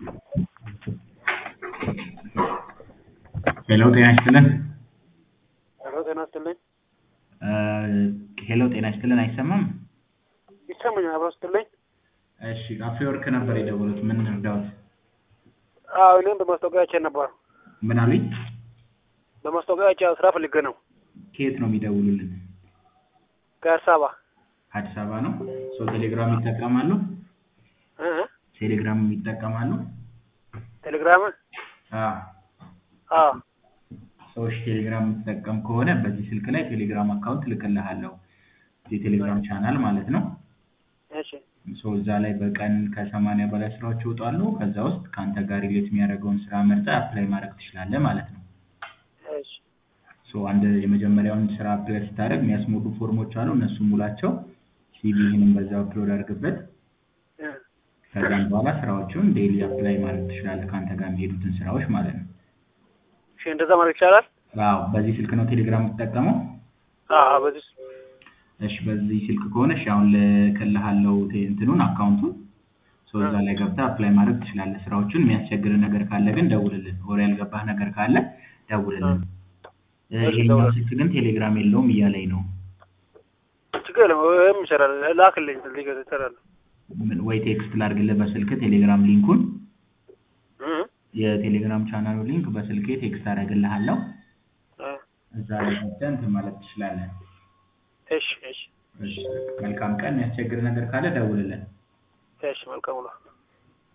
ሄሎ ጤና ይስጥልን። ሄሎ ጤና ይስጥልኝ። ሄሎ ጤና ይስጥልን አይሰማም? ይሰማኛል። አብሮ ስትልኝ እሺ አፍሪወርክ ነበር የደወሉት። ምን እርዳዎት? አዎ እኔም በማስታወቂያ አይቼ ነበር። ምን አሉኝ? በማስታወቂያ አይቼ ስራ ፈልጌ ነው። ከየት ነው የሚደውሉልን? ከአዲስ አበባ አዲስ አበባ ነው። ሰው ቴሌግራም ይጠቀማሉ? እ እ ቴሌግራም ይጠቀማሉ? ቴሌግራም አዎ። አዎ ሰዎች ቴሌግራም የምትጠቀም ከሆነ በዚህ ስልክ ላይ ቴሌግራም አካውንት ልክልሃለሁ። የቴሌግራም ቻናል ማለት ነው። እሺ ሶ እዛ ላይ በቀን ከሰማንያ በላይ ስራዎች ይወጣሉ። ከዛ ውስጥ ከአንተ ጋር ሪሌት የሚያደርገውን ስራ መርጠህ አፕላይ ማድረግ ትችላለህ ማለት ነው። እሺ ሶ አንድ የመጀመሪያውን ስራ አፕላይ ስታደርግ የሚያስሞሉ ፎርሞች አሉ። እነሱ ሙላቸው። ሲቪህንም በዛው አፕሎድ አድርግበት። እ ከዛም በኋላ ስራዎቹን ዴይሊ አፕላይ ማድረግ ትችላለህ። ከአንተ ጋር የሚሄዱትን ስራዎች ማለት ነው። እሺ እንደዛ ማድረግ ይቻላል? አዎ በዚህ ስልክ ነው ቴሌግራም የምትጠቀመው? አዎ በዚህ እሺ በዚህ ስልክ ከሆነ እሺ አሁን ልክልሃለሁ ቴ- እንትኑን አካውንቱን ሶ እዛ ላይ ገብተህ አፕላይ ማድረግ ትችላለህ። ስራዎቹን የሚያስቸግር ነገር ካለ ግን ደውልልን። ወሬ ያልገባህ ነገር ካለ ደውልልን። እ እሺ፣ ይሄኛው ደውላለሁ። ስልክ ግን ቴሌግራም የለውም እያለኝ ነው። ችግር የለም። ወይም ይሰራል። ላክልኝ ሊገ ይሰራል። ምን- ወይ ቴክስት ላድርግልህ በስልክ ቴሌግራም ሊንኩን እ የቴሌግራም ቻናሉ ሊንክ በስልኬ ቴክስት አደርግልሃለሁ። እ እዛ ላይ ገብተህ እንትን ማለት ትችላለህ። እሺ እሺ እሺ መልካም ቀን። የሚያስቸግር ነገር ካለ ደውልልን። እሺ መልካም ነው።